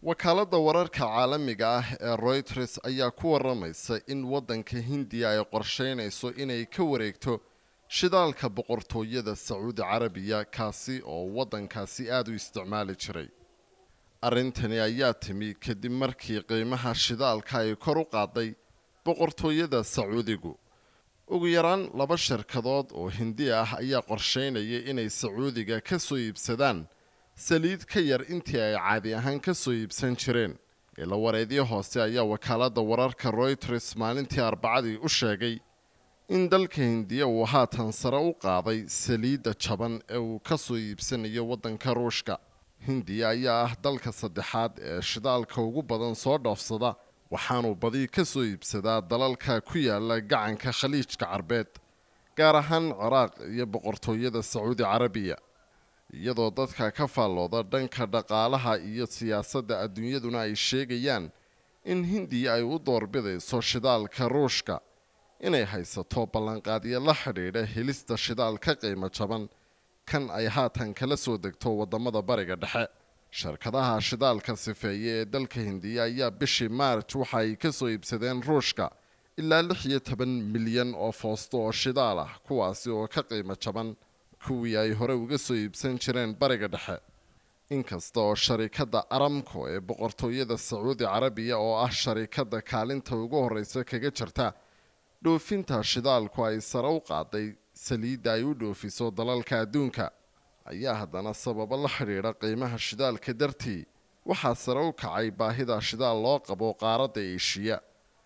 wakaaladda wararka caalamiga ah ee royters ayaa ku waramaysa in waddanka hindiya ay qorsheynayso inay ka wareegto shidaalka boqortooyada sacuudi carabiya kaasi oo waddankaasi aada u isticmaali jiray arrintani ayaa timi kadib markii qiimaha shidaalka ay kor u qaaday boqortooyada sacuudigu ugu yaraan laba shirkadood oo hindi ah ayaa qorsheynaya inay sacuudiga ka soo iibsadaan saliid ka yar intii ay caadi ahaan ka soo iibsan jireen ila wareedyo hoose ayaa wakaaladda wararka royters maalintii arbacadii u sheegay in dalka hindiya uu haatan sare u qaaday saliidda jaban ee uu ka soo iibsanayo waddanka ruushka hindiya ayaa ah dalka saddexaad ee shidaalka ugu badan soo dhoofsada waxaanuu badi ka soo iibsadaa dalalka ku yaala gacanka khaliijka carbeed gaar ahaan ciraaq iyo boqortooyada sacuudi carabiya iyadoo dadka ka faallooda dhanka dhaqaalaha iyo siyaasadda adduunyaduna ay sheegayaan in hindiya ay u doorbidayso shidaalka ruushka inay haysato ballanqaadyo la xidhiidha helista shidaal ka qiimo jaban kan ay haatan kala soo degto waddamada bariga dhexe shirkadaha shidaalka sifeeye ee dalka hindiya ayaa bishii maarj waxa ay ka soo iibsadeen ruushka ilaa lix iyo toban milyan oo foosto oo shidaal ah kuwaasi oo ka qiimo jaban kuwii ay hore uga soo iibsan jireen bariga dhexe inkasta oo sharikadda aramco ee boqortooyada sacuudi carabiya oo ah sharikadda kaalinta ugu horreysa kaga jirta dhoofinta shidaalku ay sare u qaaday saliidda ay u dhoofiso dalalka adduunka ayaa haddana sababo la xidhiidha qiimaha shidaalka dartii waxaa sare u kacay baahida shidaal loo qabo qaaradda eeshiya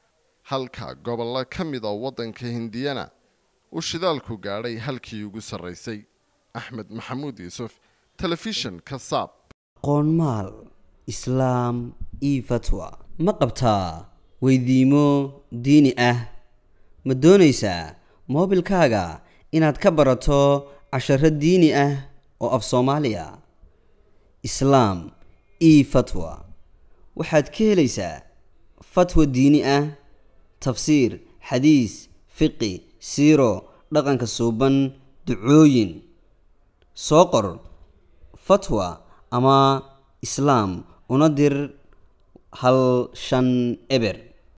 halka gobollo ka mid a waddanka hindiyana uu shidaalku gaadhay halkii ugu sarraysay axmed maxamuud yuusuf telefishinka saab qoonmaal islaam io fatwa ma qabtaa weydiimo diini ah ma doonaysaa moobilkaaga inaad ka barato casharo diini ah oo af soomaaliya islaam io fatwa waxaad ka helaysaa fatwa diini ah tafsiir xadiis fiqi siiro dhaqanka suuban ducooyin soo qor fatwa ama islaam una dir hal shan eber